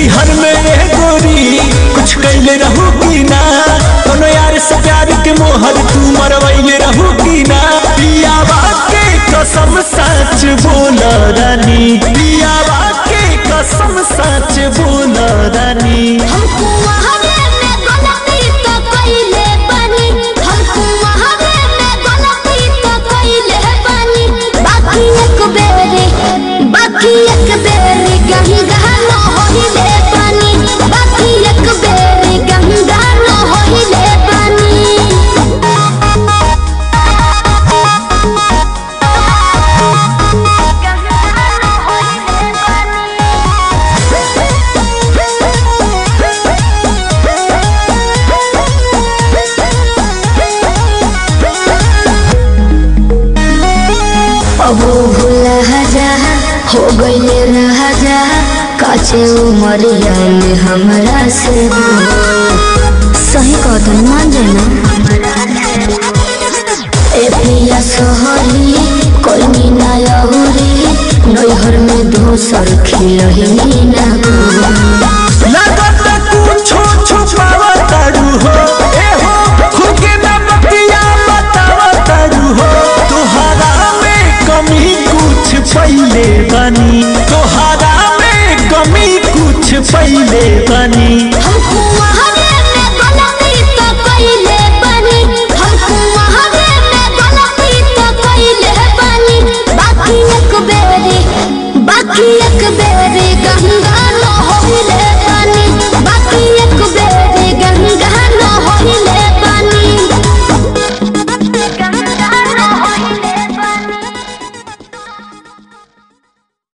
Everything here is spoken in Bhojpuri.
नैहर में रह गोरी कुछ कैले रहू की ना कोनो यार से प्यार के मोहर तू मरवैले रहू की ना पियावा के कसम सच बोल रानी पियावा के कसम सच बोल रानी हमको वहावे में गलती तो कइले बानी हमको वहावे में गलती तो कइले बानी बाकी एक बेरे बाकी एक बेरे गही गहनो होइले बानी बाकी एक बेरे गही गहनो होइले बानी अबो भूला जा हो गईले रहा जा काचे उमरिया में हमरा से सही कहतन मान जाना ए पिया सोहरी कोई ना अहुरी नैहर में दोसर खिलही ना लागत कुछो छुपावा तारू हो ए हो खुके ना बतिया बतावा तारू हो तोहरा में कमी कुछ पहिले बनी तोहरा में कमी कुछ पहिले बनी